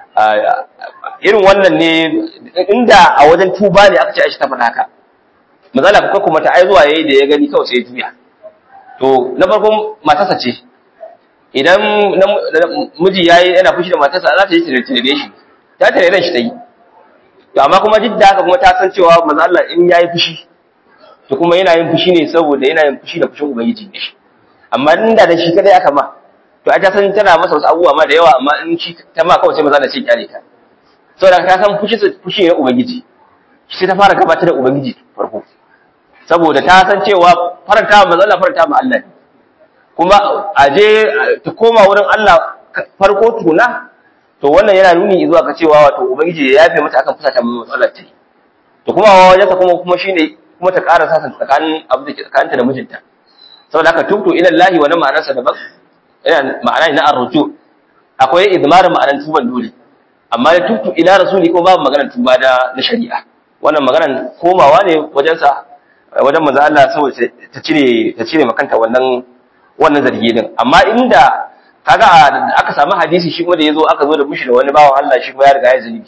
irin wannan ne inda a wajen tuba ne aka ce aisha ta faɗa haka mazala ko kuma ta ai zuwa yayi da ya gani kawai sai juya to na farkon matarsa ce idan miji yayi yana fushi da matarsa za ta yi tare shi ta tare shi ta yi to amma kuma duk da haka kuma ta san cewa manzo Allah in yayi fushi to kuma yana yin fushi ne saboda yana yin fushi da fushin ubangiji ne amma inda da shi kadai aka ma to a ta san tana masa wasu abubuwa ma da yawa amma in shi ta ma kawai sai maza da ce kyale ta saboda ta san fushi fushi ne ubangiji sai ta fara gabatar da ubangiji farko saboda ta san cewa faranta ma Allah faranta ma Allah kuma a je ta koma wurin Allah farko tuna to wannan yana nuni zuwa ga cewa wato ubangiji ya yafe mata akan fusata mai matsalar ta to kuma wajen ta kuma kuma shine kuma ta ƙara sasa tsakanin abu da ke tsakaninta da mijinta saboda haka tubtu ila Allah wa ma'anarsa daban yana ma'ana na arruju akwai idmarin ma'anar tuban dole amma da tubtu ila rasuli ko babu maganar tuba da na shari'a wannan maganar komawa ne wajen sa wajen manzo Allah saboda ta cire ta cire makanta wannan wannan zargi din amma inda kaga aka samu hadisi shi kuma da yazo aka zo da mushi da wani bawan Allah shi kuma ya riga ya zunubi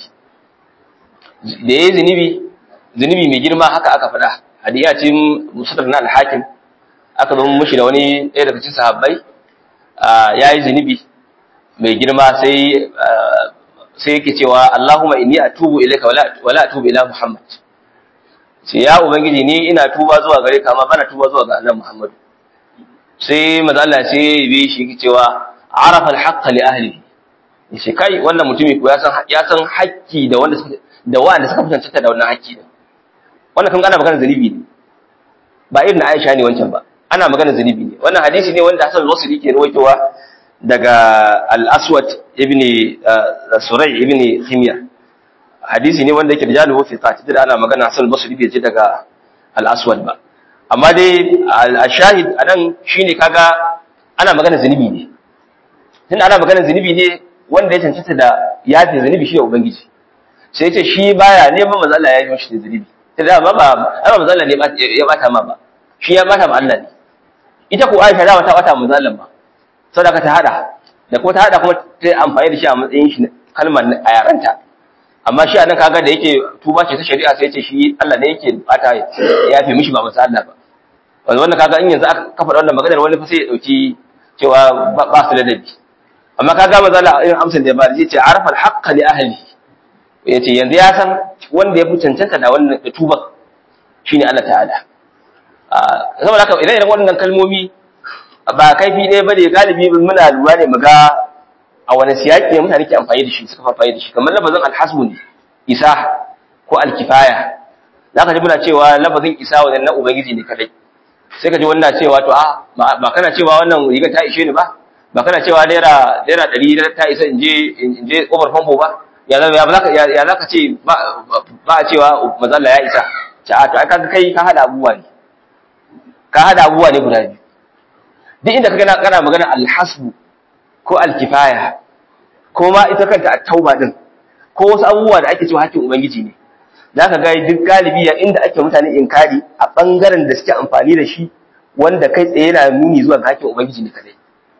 da yayi zunubi zunubi mai girma haka aka faɗa hadiya ce musaddar na al-hakim aka zo mushi da wani ɗaya daga cikin sahabbai yayi zunubi mai girma sai sai yake cewa Allahumma inni atubu ilayka wala wala atubu ila Muhammad sai ya ubangiji ni ina tuba zuwa gare ka amma bana tuba zuwa ga annabi Muhammad sai manzo Allah sai ya bi shi cewa arafa al-haqq li ahlihi yace kai wannan mutumi ko ya san ya san haƙƙi da wanda suka da wanda suka fitanta da wannan haƙƙi din wannan kan ana magana zanibi ne ba irin Aisha ne wancan ba ana magana zanibi ne wannan hadisi ne wanda Hassan al-Basri ke rawaitowa daga al-Aswad ibn Suray ibn Khimya hadisi ne wanda yake da jalu fi qati da ana magana Hassan al-Basri bai je daga al-Aswad ba amma dai al-shahid anan shine kaga ana magana zanibi ne tunda ana magana zanibi ne wanda ya cancanta da yafi zanibi shi da ubangiji sai ce shi baya neman manzo Allah ya yi mishi da zanibi sai ba ba ba manzo Allah ne ya bata ma ba shi ya bata ma Allah ne ita ko Aisha da ta bata manzo Allah ba saboda ta hada da ko ta hada kuma ta amfani da shi a matsayin shi kalmar a yaranta amma shi anan kaga da yake tuba ce ta shari'a sai ce shi Allah ne yake bata ya fi mishi ba manzo Allah ba wanda wannan kaga in yanzu aka kafa wannan maganar wani fa sai ya dauki cewa ba su ladabi amma kaga manzo Allah irin amsar da ya bada yace arafa al-haqqa li ahli yace yanzu ya san wanda ya fi cancanta da wannan tuba shine Allah ta'ala saboda haka idan irin wannan kalmomi ba kaifi ne bane galibi muna lura ne muga a wani siyaki ne mutane ke amfani da shi suka amfani da shi kamar lafazin alhasbu ne isa ko alkifaya zaka ji muna cewa lafazin isa wannan na ubangiji ne kadai sai ka ji wannan cewa to a ba kana cewa wannan riga ta ishe ni ba ba kana cewa naira naira ɗari ta isa in je in je kofar famfo ba ya zaka ya zaka ce ba a cewa mazalla ya isa ta to ai kaga kai ka hada abubuwa ne ka hada abubuwa ne guda biyu duk inda kaga kana magana alhasbu ko alkifaya ko ma ita kanta at-tauba din ko wasu abubuwa da ake cewa hakkin ubangiji ne zaka ga duk galibi ya inda ake mutane inkari a bangaren da suke amfani da shi wanda kai tsaye yana nuni zuwa ga hakkin ubangiji ne kadai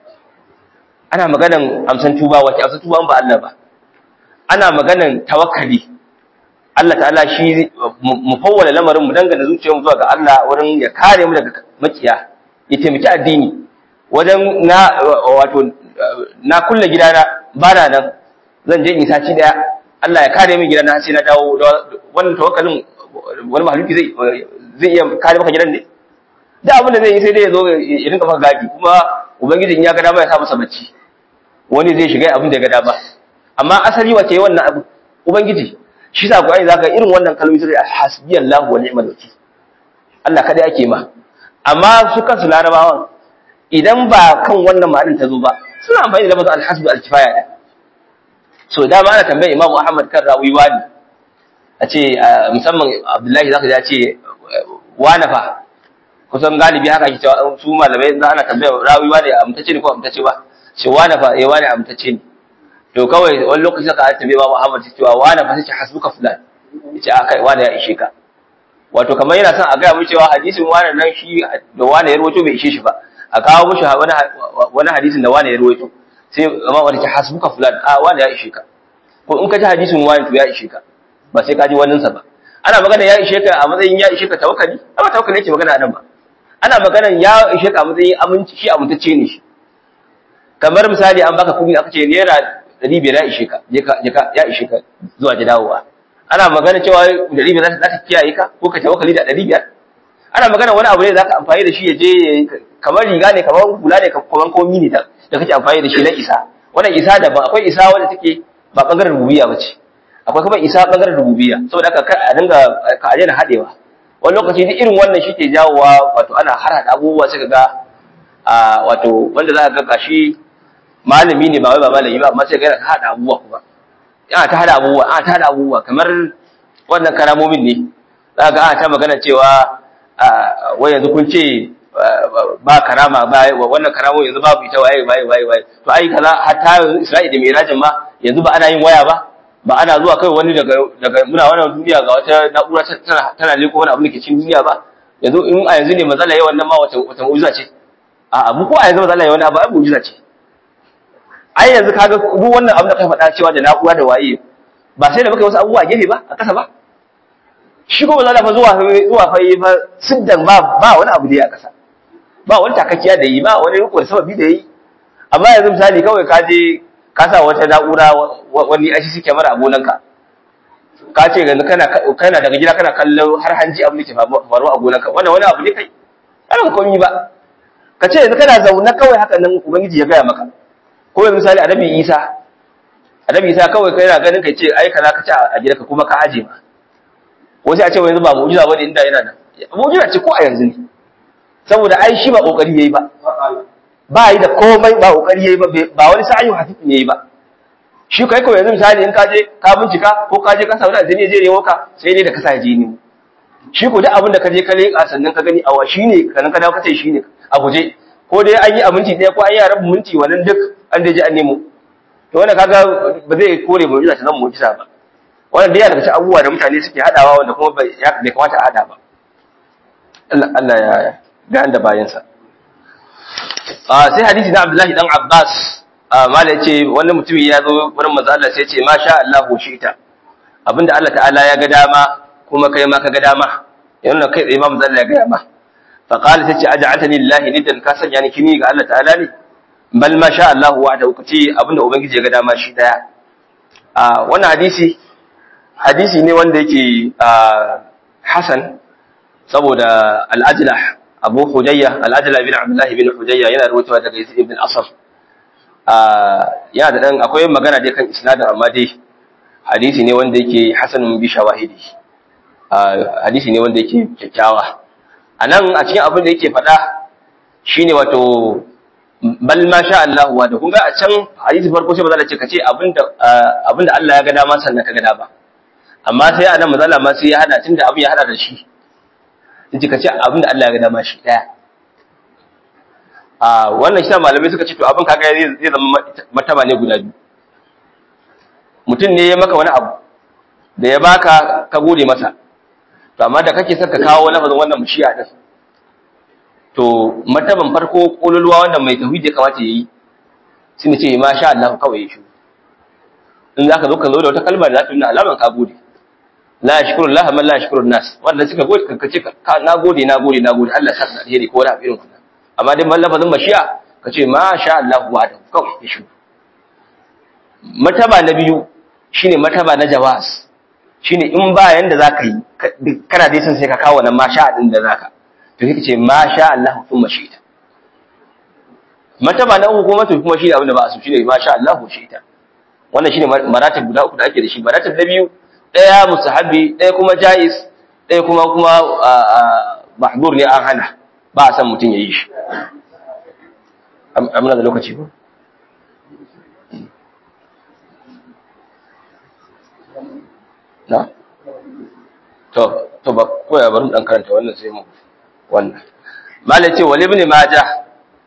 ana maganan amsan tuba wace amsan tuba ba Allah ba ana maganan tawakkali Allah ta'ala shi mu fawwala lamarin mu dangana zuciyarmu zuwa ga Allah wurin ya kare mu daga makiya ya taimaki addini wajen na wato na kulle gidana ba na nan zan je in saci daya Allah ya kare min gidana sai na dawo wannan tawakkalin wani mahaluki zai zai iya kare maka gidan ne da abin da zai yi sai dai ya zo ya rinka maka gadi kuma ubangiji in ya ga dama ya sa masa bacci wani zai shiga abin da ya ga dama amma asali wace wannan abu ubangiji shi sa Qur'ani zaka irin wannan kalmomi sai hasbiyallahu wa ni'mal wakil Allah kada yake ma amma su kansu larabawan idan ba kan wannan ma'anin ta zo ba suna amfani da lafazin alhasbu alkifaya da so dama ana tambayar Imam Ahmad kan rawi wani a ce musamman Abdullahi zaka ya ce wani fa kusan galibi haka ke cewa su malamai za ana tambayar rawi wani amtace ne ko amtace ba ce wani fa eh wani amtace ne to kawai wani lokaci ka tambaye Imam Ahmad cewa wani fa sai hasbuka fulan yace a kai wani ya ishe ka wato kamar yana son a gaya mu cewa hadisin wani nan shi da wani ya rawaito bai ishe shi ba a kawo mushi wani wani hadisin da wani ya rawaito sai amma wani ta hasbuka fulan a wani ya ishe ka ko in ka ji hadisin wani to ya ishe ka ba sai ka ji wannan sa ba ana magana ya ishe ka a matsayin ya ishe ka tawakkali amma tawakkali yake magana anan ba ana magana ya ishe ka a matsayin aminci shi amintacce ne shi kamar misali an baka kuɗi aka ce naira ɗari biyar ya ishe ka ya ishe ka zuwa da dawowa ana magana cewa ɗari biyar za ta kiyaye ka ko ka tawakkali da ɗari biyar ana magana wani abu ne za ka amfani da shi ya je kamar riga ne kamar hula ne kamar komi ne da kake amfani da shi na isa wannan isa daban akwai isa wanda take ba bangaren rububiyya ba ce akwai kuma isa bangaren rububiyya saboda haka a dinga ka ajena hadewa wani lokaci duk irin wannan shi ke jawowa wato ana har hada abubuwa sai ga a wato wanda za ka ga gashi malami ne ba wai ba malami ba amma sai ga yana hada abubuwa kuma yana ta hada abubuwa ana ta hada abubuwa kamar wannan karamomin ne za ga ana ta magana cewa wai yanzu kun ce ba karama ba wannan karamo yanzu babu ita waye waye waye waye to ai kaza hatta Isra'i da Mirajin ma yanzu ba ana yin waya ba ba ana zuwa kai wani daga daga muna wannan duniya ga wata na'ura tana tana leko wani abu da ke cikin duniya ba yanzu in a yanzu ne matsala yayi wannan ma wata wata mu'jiza ce a abu ko a yanzu matsala yayi wannan abu ai mu'jiza ce ai yanzu kaga duk wannan abu da kai faɗa cewa da na'ura da waye ba sai da muka yi wasu abubuwa gefe ba a kasa ba shi ko matsala fa zuwa zuwa fa yi fa siddan ba ba wani abu da ya kasa ba wani takakkiya da yi ba wani riko da sababi da yi amma yanzu misali kawai ka je ka sa wata na'ura wani ashi suke mara a gonanka ka ce yanzu kana kana daga gida kana kallon har hanji abin da ke faruwa a gonarka wannan wani abu ne kai ana komi ba ka ce yanzu kana zaune kawai haka nan ubangiji ya gaya maka ko yanzu misali annabi Isa annabi Isa kawai kai yana ganin kai ce ai kaza ka ci a gidanka kuma ka aje ma ko sai a ce yanzu ba mu'jiza bane inda yana nan mu'jiza ce ko a yanzu ne saboda ai shi ba kokari yayi ba ba yi da komai ba kokari yayi ba ba wani sa'ayu hafifi ne yayi ba shi kai kawai yanzu misali in ka je ka bincika ko ka je ka samu da je je ne ka sai dai da ka sa je ne shi ko duk abin da ka je ka leƙa sannan ka gani awa shine kanan ka dawo ka ce shine a guje ko dai an yi a minti ɗaya ko an yi a rabin minti wannan duk an da je an nemo to wannan kaga ba zai kore mu'jiza ta zama mu'jiza ba wannan dai yana daga cikin abubuwa da mutane suke hadawa wanda kuma bai kamata a hada ba Allah Allah ya ga da bayansa sai hadisi na Abdullahi dan Abbas mala yace wani mutum ya zo wurin manzo Allah sai ya ce masha Allah shi'ta abinda Allah ta'ala ya ga dama kuma kai ma ka ga dama yana kai tsaye ma manzo Allah ya ga dama fa qala sai ce aj'altani lillahi nidan ka sanya ni kini ga Allah ta'ala ne bal ma sha Allah wahdahu kace abinda ubangiji ya ga dama shi daya a wannan hadisi hadisi ne wanda yake hasan saboda al-ajlah abu hujayya al-ajlah bin abdullah bin hujayya yana rawaitowa daga ibn asaf yana da dan akwai magana dai kan isnadin amma dai hadisi ne wanda yake hasanun bi shawahidi hadisi ne wanda yake kyakkyawa anan a cikin abin da yake faɗa shine wato bal ma sha Allah wa da kun ga a can hadisi farko sai maza ce kace abinda abinda Allah ya ga dama sannan ka ga dama amma sai anan maza ma sai ya hada tunda abin ya hada da shi yace kace abinda Allah ya ga dama shi daya a wannan shi malamai suka ce to abin kaga zai zama mataba ne guda biyu mutum ne ya maka wani abu da ya baka ka gode masa to amma da kake son ka kawo lafazin wannan mushiya din to martaban farko kololuwa wanda mai tauhidi ya kamata yayi shi ne ce ma sha Allah kawai ya shi in zaka zo ka zo da wata kalma da za ta nuna alaman ka gode la yashkuru Allah man la yashkuru nas wanda suka gode ka ce ka na gode na gode na gode Allah ya saka alheri ko wani irin wannan amma dai man lafazin mashiya ka ce ma sha Allah wa da kawai ya shi martaba na biyu shine martaba na jawaz shine in ba yanda zaka yi kana dai san sai ka kawo wannan ma sha din da zaka to kike ce ma sha Allah thumma shi'ta martaba na uku kuma to kuma shi abin da ba a so shine ma sha Allah shi'ta wannan shine maratib guda uku da ake da shi maratib na biyu daya musahabi daya kuma jaiz daya kuma kuma mahdur ne an hana ba a san mutun yayi shi amina da lokaci ba na to to ba ko ya bari dan karanta wannan sai mu wannan malai ce wal ibn majah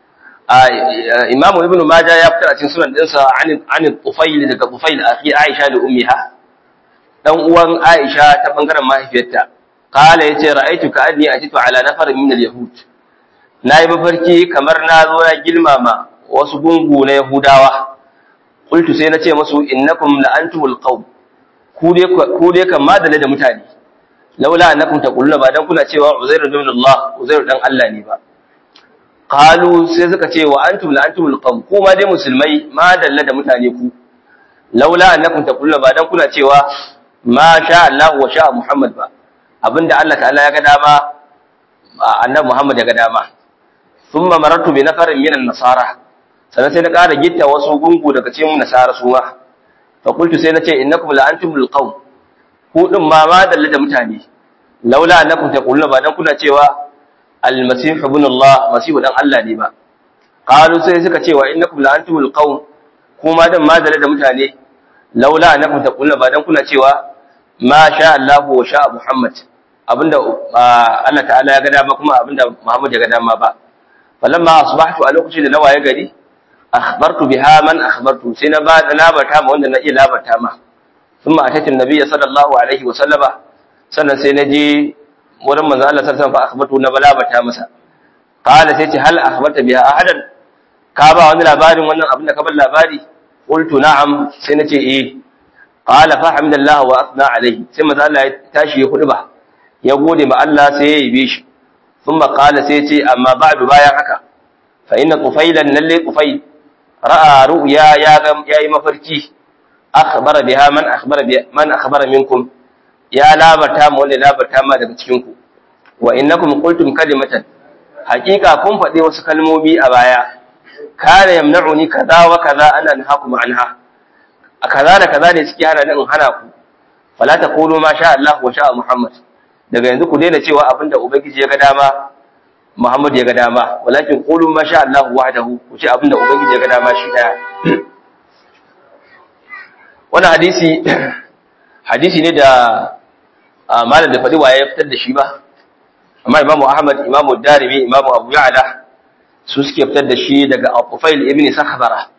imam ibn majah ya fitar a cikin sunan dinsa an an tufail daga tufail akhi aisha da ummiha dan uwan aisha ta bangaren mahaifiyarta qala yace ra'aytu ka anni atitu ala nafar min al yahud nayi mafarki kamar na zo na gilmama wasu gungu na yahudawa qultu sai nace musu innakum la antumul qawm ku dai ku dai kan madale da mutane laula annakum taquluna ba dan kuna cewa Uzairu ibn Allah Uzairu dan Allah ne ba qalu sai suka ce wa antum la antumul qawm ku ma dai musulmai ma dalla da mutane ku laula annakum taquluna ba dan kuna cewa ma sha Allah wa sha Muhammad ba abinda Allah ta'ala ya ga dama annabi Muhammad ya ga dama thumma marartu bi nafarin minan nasara sannan sai na ƙara gitta wasu gungu daga cikin nasara su ma fa qultu sai na ce innakum la antumul qawm ku din ma ma dalla da mutane laula annakum taquluna ba dan kuna cewa almasih ibn Allah masihu dan Allah ne ba qalu sai suka cewa innakum la antumul qawm kuma dan ma dalla da mutane laula annakum taquluna ba dan kuna cewa ma sha Allah wa sha Muhammad abinda Allah ta'ala ya ga dama kuma abinda Muhammad ya ga dama ba falamma asbahtu a lokacin da na waye gari akhbartu biha man akhbartu sai na ba da labarta ma wanda na iya labarta ma ثم أتيت النبي صلى الله عليه وسلم sannan sai na je wurin manzo Allah sallallahu alaihi wasallam fa akhbatu na balabata masa qala sai ce hal akhbata biha ahadan ka ba wani labarin wannan abin da ka bar labari qultu na'am sai nace eh qala fa hamdallahu wa asna alaihi sai manzo Allah ya tashi ya kudu ba ya gode ma Allah sai ya yabe shi thumma qala sai ce amma ba'du bayan haka fa inna qufailan lalle qufail ra'a ru'ya ya ga yayi mafarki akhbara biha man akhbara bi man akhbara minkum ya labarta ma wanda ya labarta ma daga cikin ku wa innakum qultum kalimatan haqiqa kun faɗi wasu kalmomi a baya kana yamna'uni kaza wa kaza ana nahakum anha a kaza da kaza ne suke hana ni in hana ku fala taqulu ma sha Allah wa sha Muhammad daga yanzu ku daina cewa abinda ubangiji ya ga dama Muhammad ya ga dama walakin qulu ma sha Allah wahdahu ku ce abinda ubangiji ya ga dama shi daya wannan hadisi hadisi ne da malam da fadi waye ya fitar da shi ba amma Imam Ahmad Imam Darimi Imam Abu Ya'la su suke fitar da shi daga Al-Qufail ibn Sakhbara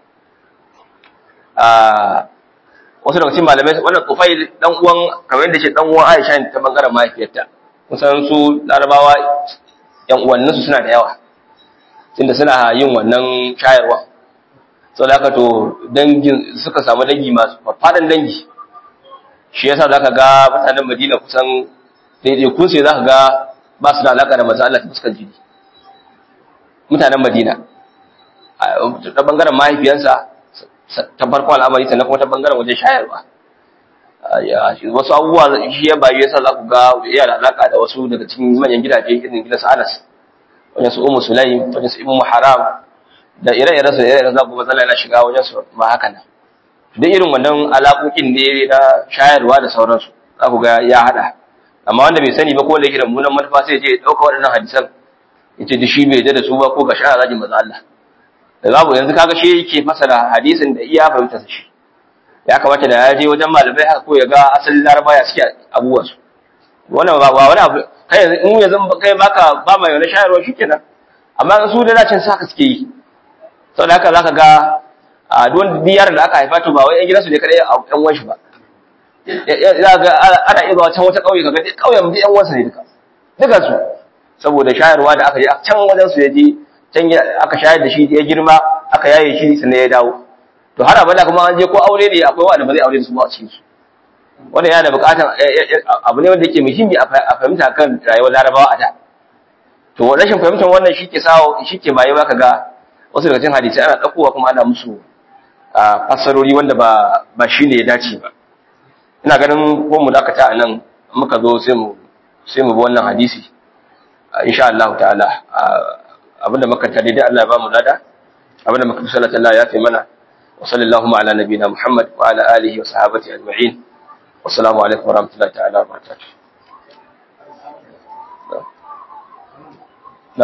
wasu daga cikin malamai wannan Qufail dan uwan kamar yadda ce dan uwan Aisha ne ta bangaren mahaifiyarta kusan su Larabawa yan uwannin su suna da yawa tunda suna yin wannan shayarwa sau da haka to dangin suka samu dangi masu faɗin dangi shi yasa zaka ga mutanen Madina kusan daidai kun sai zaka ga ba su da alaka da manzo Allah ta fuskar jini mutanen Madina ta bangaren mahaifiyansa ta farko al'amari sannan kuma ta bangaren wajen shayarwa wasu abubuwa shi ya bayu yasa za ku ga iya da alaka da wasu daga cikin manyan gidaje irin gidan Anas wajen su Ummu Sulaim wajen su Ibnu Haram da ire-iren su ire-iren za ku ga yana shiga wajen su ma haka nan duk irin wannan alaƙoƙin ne na shayarwa da sauransu za ku ga ya haɗa amma wanda bai sani ba ko da yake da munan manufa sai je ya ɗauka waɗannan hadisan ya ce shi bai da su ba ko ga shara zaki maza Allah da babu yanzu kaga shi yake fasara hadisin da iya fahimta shi ya kamata da ya je wajen malamai haka ko ya ga asalin laraba ya suke abubuwan su wannan ba ba wani abu kai yanzu in yanzu kai baka ba mai wani shayarwa shikenan amma su da dacin sa haka suke yi saboda haka zaka ga a duk biyar da aka haifa to ba wai yan gidansu ne kadai yan uwan shi ba za ga ana iya zuwa can wata kauye kaga kauyen mu yan uwansa ne duka duka su saboda shayarwa da aka je can wajen su ya je can aka shayar da shi ya girma aka yaye shi sannan ya dawo to har abada kuma an je ko aure ne akwai wanda ba zai aure da su ba a cikin su wanda yana da bukatar abu ne wanda yake muhimmi a fahimta kan rayuwar larabawa a da to rashin fahimtar wannan shi ke sawo shi ke baye baka ga wasu daga cikin hadisi ana ɗaukowa kuma ana musu fassarori wanda ba ba shi ne ya dace ba ina ganin ko mu dakata a nan muka zo sai mu sai mu bi wannan hadisi insha Allah ta'ala abinda muka tare dai Allah ya ba mu lada abinda muka sallata Allah ya fi mana wa sallallahu ala nabiyina Muhammad wa ala alihi wa sahabati ajma'in wassalamu alaikum wa rahmatullahi ta'ala wa barakatuh na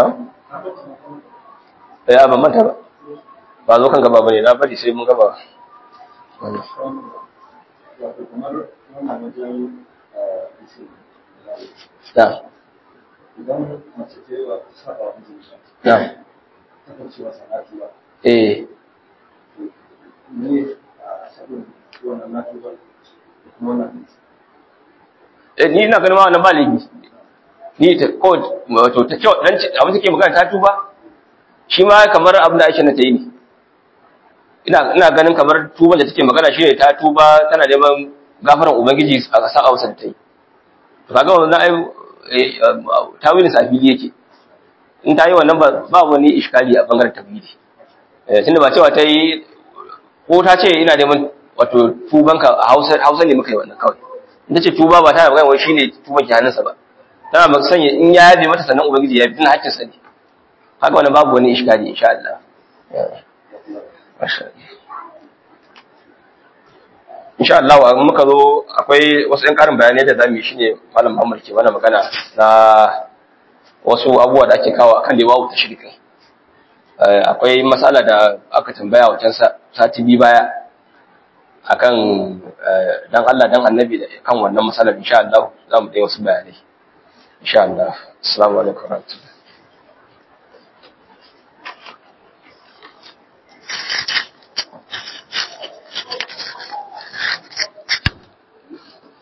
ya ban manta ba ba zo kan gaba bane na bari sai mun gaba da idan mace ce wa saba wa mijinta da ta kan cewa sanatu ba eh ne a sabon wannan natu ba da kuma wannan eh ni ina ganin ma wannan ba laifi ni ta ko wato ta kyau dan ce abin take magana ta tuba shi ma kamar abin da Aisha na ta yi ne ina ina ganin kamar tuban da take magana shine ta tuba tana neman gafaran ubangiji a ƙasar Hausa da ta yi to kaga wannan ai tawilin safili yake in ta yi wannan ba ba wani iskali a bangaren tawili eh tunda ba cewa ta yi ko ta ce ina neman wato tubanka a Hausa Hausa ne muka yi wannan kawai in ta ce tuba ba tana magana wai shine tuban ki hannunsa ba tana ba sanya in ya yabe mata sannan ubangiji ya bi tana hakkin sa ne haka wannan babu wani iskali insha Allah masha Allah insha Allah wa muka zo akwai wasu ɗan ƙarin bayanai da zamu yi shine malam Muhammad ke mana magana na wasu abubuwa da ake kawo akan lewawu ta shirkin akwai matsala da aka tambaya wajen sati biyu baya akan dan Allah dan annabi da kan wannan matsalar insha Allah za mu dai wasu bayanai insha Allah assalamu alaikum warahmatullahi